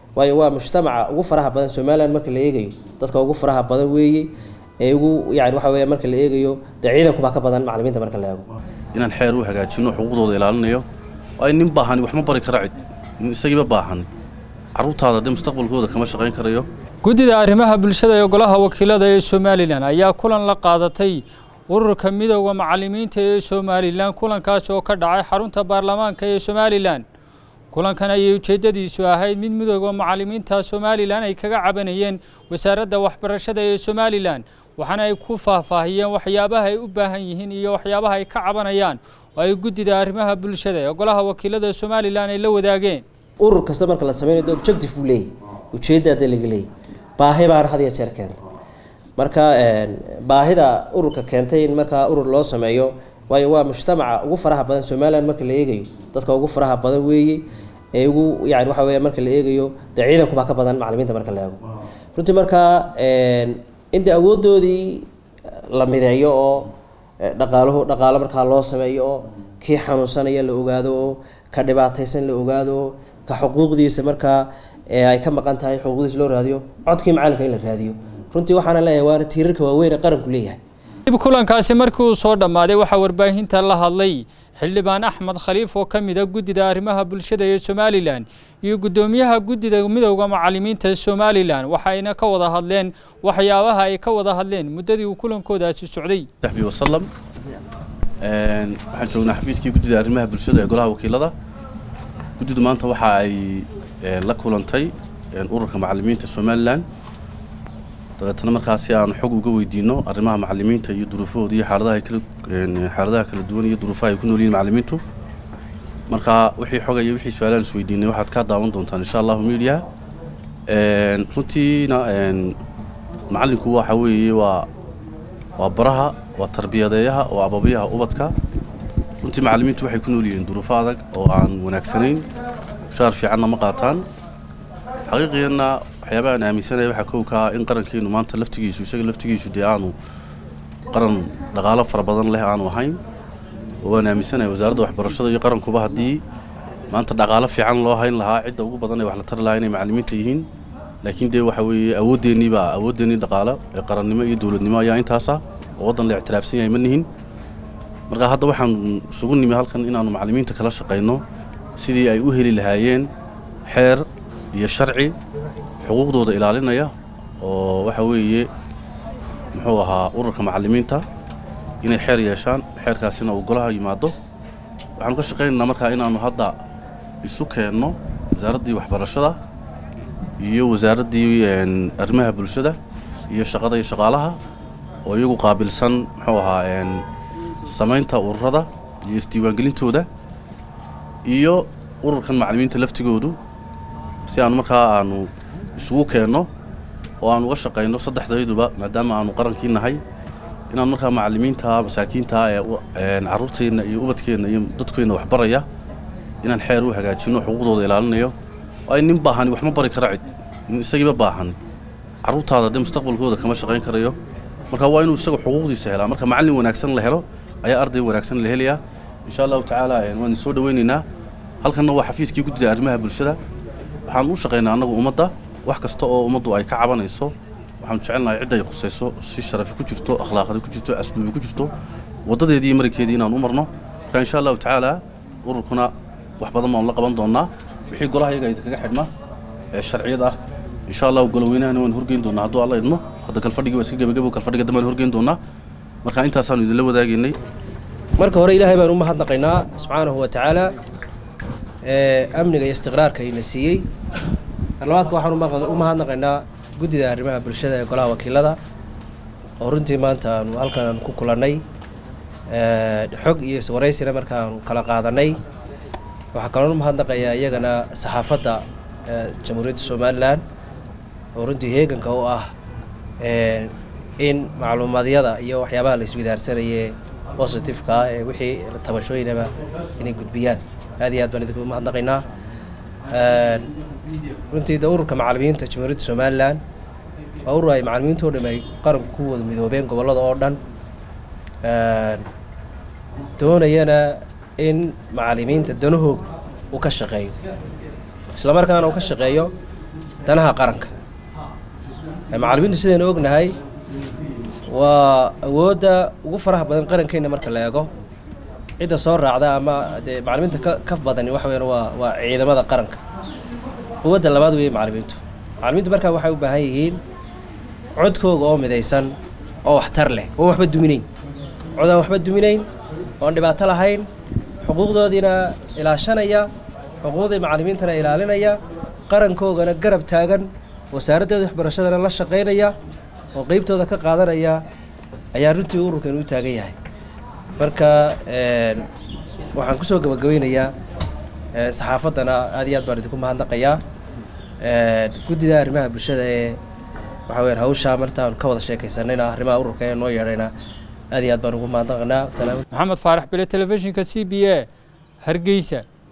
waayo waa mujtamaca ugu faraha badan somalilan marka la eegayo dadka ugu faraha badan weeye ee ugu yani waxa weya marka la eegayo dee ciidankubaa ka badan macalimiinta marka la eego inaan xeer u hagaajino xuquuqdooda ilaalinayo ay nin baahani wax ma bari kara cid nin isagiiba baahan carruurtaada dee mustaqbalkooda kama shaqayn karayo guddida arrimaha bulshada ee golaha wakiilada ee somalilan ayaa kulan la qaadatay ururka midooda macalimiinta ee somalilan kulankaas oo ka dhacay xarunta baarlamaanka ee somalilan kulankan ayay ujeeddadiisu ahayd mid midooda macalimiinta somalilan ay kaga cabanayeen wasaaradda waxbarashada ee somalilan waxaana ay ku faahfaahiyeen waxyaabaha ay u baahan yihiin iyo waxyaabaha ay ka cabanayaan oo ay guddida arrimaha bulshada ee golaha wakiilada somalilan ay la wadaageen urur kasta marka la sameynayo objective buu leeyahy ujeedda hadda laga leeyahy baahi baana had iyo jeer keenta marka baahida ururka keentay in markaa urur loo sameeyo waayo waa mujtamaca ugu faraha badan somalilan marka la eegayo dadka ugu faraha badan weeye ee ugu yani waxa weya marka la eegayo dee ciidankubaa ka badan macalimiinta marka la eego runtii markaa in dee awoodoodii la mideeyo oo dhaqaaluhu dhaqaalo markaa loo sameeyo oo kii xanuunsanaya la ogaado oo ka dhibaataysan la ogaado oo ka xuquuqdiisa markaa ay ka maqan tahay xuquuqdiisa loo raadiyo codkii macalinka in la raadiyo runtii waxaana leeyahay waana tiirarka waaweyn ee qaranku leeyahay dib kulankaasi markii uu soo dhammaaday waxaa warbaahinta la hadlay xildhibaan axmed khaliif oo ka mid a guddida arrimaha bulshada ee somalilan iyo guddoomiyaha guddida midowda macalimiinta somalilan waxayna ka wada hadleen waxyaabaha ay ka wada hadleen muddadii uu kulankoodaasi socday saxbi wasalam waxaan joognaa xafiiskii guddida arrimaha bulshada ee golaha wakiilada guddidu maanta waxa ay la kulantay ururka macalimiinta somalilan dabeetana markaasi aan xog uga weydiino arrimaha macalimiinta iyo duruufahooda iyo xaaladaha kala xaaladaha kala duwan iyo duruufaha ay ku nool yihiin macalimiintu marka wixii xog iyo wixii su-aalaan is weydiinay waxaad ka daawan doontaan insha allahu media runtiina macallinku waxa weeye waa waa baraha waa tarbiyadeeyaha waa ababiyaha ubadka runtii macalimiintu waxay ku nool yihiin duruufo adag oo aan wanaagsanayn mushaar fiicanna ma qaataan xaqiiqiyanna waxyaabaha aan aaminsanaya waxaa kow ka ah in qarankeenu maanta laftigiisu isaga laftigiisu dee aanu qaran dhaqaalo fara badan leh aanu ahayn oo waan aaminsanaya wasaaradda waxbarashada iyo qarankuba haddii maanta dhaqaalo fiican loo hayn lahaa cidda ugu badan ee wax la tari lahaa inay macalimiinta yihiin laakiin dee waxa weeye awooddeenii baa awooddeenii dhaqaalo ee qarannimo iyo dowladnimo ayaa intaasa oo waddan la ictiraafsan yahay ma nihin marka hadda waxaan isugu nimi halkan inaannu macalimiinta kala shaqayno sidii ay u heli lahaayeen xeer iyo sharci xuquuqdooda ilaalinaya oo waxa weeye muxuu ahaa ururka macalimiinta inay xeer yeeshaan xeerkaasina uu golaha yimaado waxaanu ka shaqaynaynaa markaa inaannu hadda isu keenno wasaaraddii waxbarashada iyo wasaaraddii arrimaha bulshada iyo shaqada iyo shaqaalaha oo iyagu qaabilsan muxuu ahaa samaynta ururada iyo isdiiwaangelintooda iyo ururkan macalimiinta laftigoodu si aanu markaa aanu isugu keenno oo aan uga shaqayno saddexdayduba maadaama aanu qarankii nahay inaan markaa macalimiinta masaakiinta ee carruurteenna iyo ubadkeenna iyo dadkeenna waxbaraya inaan xeer u hagaajino xuquuqdooda ilaalinayo ay nin baahani wax ma bari kara cid nin isagiiba baahan carruurtaada dee mustaqbalkooda kama shaqayn karayo marka waa inuu isaga xuquuqdiisa helaa marka macallin wanaagsan la helo ayaa arday wanaagsan la helayaa insha allahu tacaala waan soo dhawaynaynaa halkanna waa xafiiskii guddida arrimaha bulshada waxaan u shaqaynaa annagu ummadda wax kasta oo ummaddu ay ka cabanayso waxaanu jecelnahay cidda ay khusayso si sharafi ku jirto akhlaaqdi ku jirto asluubi ku jirto waddadeedii iyo marinkeedii inaan u marno marka insha allahu tacaala ururkuna wax badan baanu la qaban doonnaa wixii golaha iyaga idinkaga xidhma ee sharciyad ah insha allahu golaweynahana waan horgeyn doonnaa hadduu alla idmo hadda kalfadhigii waa iska gebagabo kalfadhiga dambaan horgeyn doonnaa marka intaasaanu idinla wadaagaynay marka hore ilaahay baan u mahadnaqaynaa subxaanahu wa tacaala amniga iyo istiqraarka ina siiyey marlabaadka waxaan u mahadnaqaynaa guddida arrimaha bulshada ee golaha wakiilada oo runtii maanta aanu halkan ku kulannay xog iyo iswaraysina markaanu kala qaadanay waxaa kaloon u mahadnaqayaa iyagana saxaafadda jamhuuriyadda somalilan oo runtii heeganka u ah in macluumaadyada iyo waxyaabaha la iswidaarsanaye positifeka ee wixii tabashooyinaba inay gudbiyaan aad iyo aad baan idinku mahadnaqaynaa runtii de ururka macalimiinta jamhuuriyadda somalilan waa urur ay macalimiintoo dham ay qaranku ku wada midoobeen gobollada oo dhan doonayana in macalimiinta danahoog uu ka shaqeeyo isla markaana uu ka shaqeeyo danaha qaranka macallimiintu sidaynu ognahay waa awoodda ugu faraha badan qarankeena marka la eego cidda soo raacda ama dee macallimiinta ka ka badani waxa weyaan waa waa ciidamada qaranka quwadda labaad weeye macallimiintu macallimiintu markaa waxay u baahan yihiin codkooga oo midaysan oo waxtar leh oo waxba duminayn cod aan waxba duminayn oon dhibaato lahayn xuquuqdoodiina ilaashanaya xuquuqdii macallimiintana ilaalinaya qarankoogana garab taagan wasaaraddeeda waxbarashadana la shaqaynaya oo qeybtooda ka qaadanaya ayaa runtii ururkan u taagan yahay marka waxaan kusoo gabagabeynayaa saxaafaddana aad iyo aad baan idinku mahadnaqayaa guddida arrimaha bulshada ee waxa weyaan hawshaa martaan ka wada sheekaysanayna arrimaha ururka ee noo yeedhayna aad iyo aad baan ugu mahadnaqanaa maxamed faarax bile telefishinka c b a hargeysa